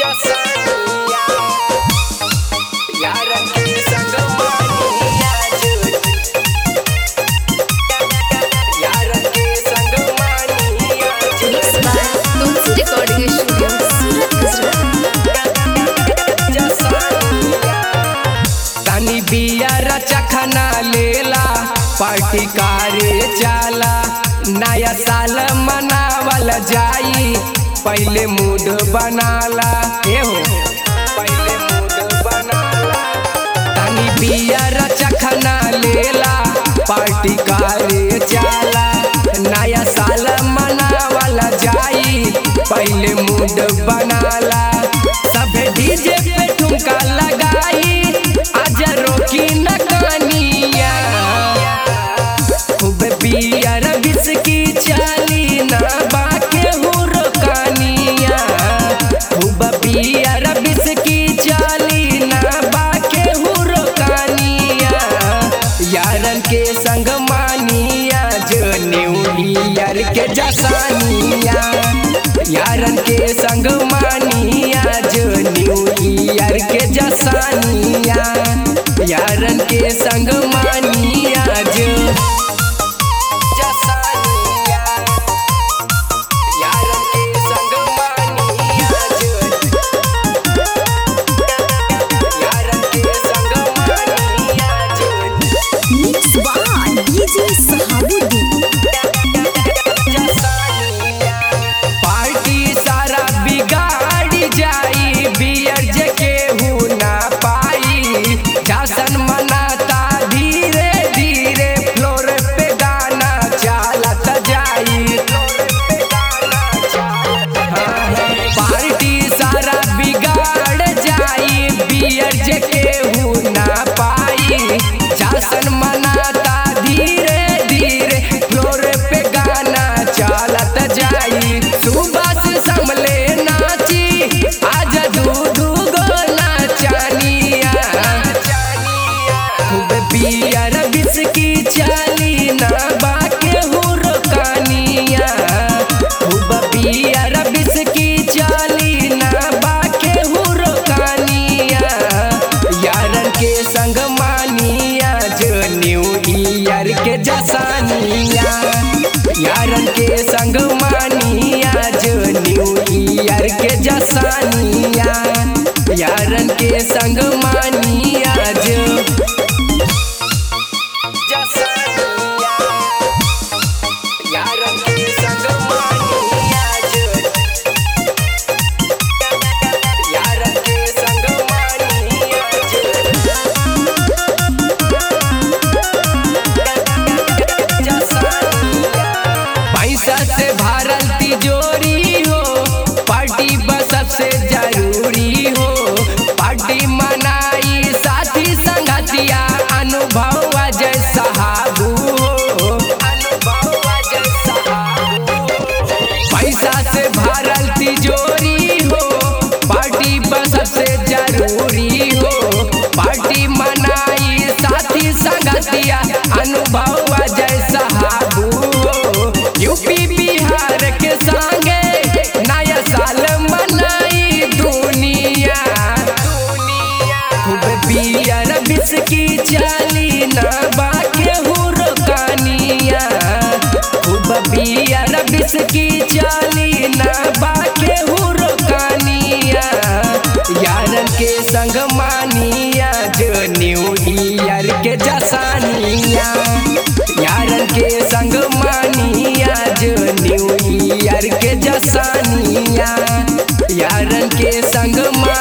जसनिया यारन के संग मानिया जुट यारन के संग मानिया Mixed by Tulsi Recording Studio, Surat, Gujarat. तनी बिया चखना लेला पार्टी कारे चाला नया साल मनावल जाई पहले मूड बनाला ए हो पहले मूड बनाला तनी बिया चखना लेला पार्टी कारे चाला नया साल मनावल जाई पहले मूड बनाला सबे डीजे पे ठुमका लगाई आज रोकी न कनिया खूब बियर बिस्की चाली ना बाके हो रोकानिया खूब बियर बिस्की चाली ना बाके हो रोकानिया यारन के संग मानिया जो न्यू ईयर के जसानिया यारन के संग मानिया जो न्यू ईयर के जसानिया यारन के संग मानिया जो जसानिया यारन के संग मानिया जो यारन के संग मानिया जो Mixed by DJ Sahabuddin. Party सारा बिगाड़ी जाई बियर जे केहू ना पाई जासन मनाता धीरे धीरे फ्लोर पे गाना चालत जाई पार्टी सारा बिगाड़ जाई बियर जे केहू ना पाई जासन मनाता धीरे धीरे फ्लोर पे गाना चालत जाई सुबह से संभले नाची आज दू दू गो नाचानिया खूब बियर बिस्की चाली ना बाके हो रोकानिया खूब बियर बिस्की चाली ना बाके हो रोकानिया यारन के संग मानिया जो न्यू ईयर के जसानिया यारन के संग मानिया जो न्यू ईयर के जसानिया यारन के संग मानिया जो जसानिया यारन के संग मानिया जो यारन के संग मानिया जो पैसा से भरल तिजोरी हो पार्टी बस सबसे जरूरी हो पार्टी मनाई साथी संगतिया अनुभव अजय साहबू हो अनुभव अजय साहबू पैसा से भरल तिजोरी हो पार्टी बस सबसे जरूरी हो पार्टी मनाई साथी संगतिया अनुभव अजय साहबू हो यूपी बिहार के संगे नया साल मनाई दुनिया खूब बियर बिस्की चाली ना बाके हो रोकानिया खूब बियर बिस्की चाली ना बाके हो रोकानिया यारन के संग मानिया जो न्यू ईयर के जसानिया यारन के संग मानिया जो न्यू ईयर के जसानिया यारन के संग मा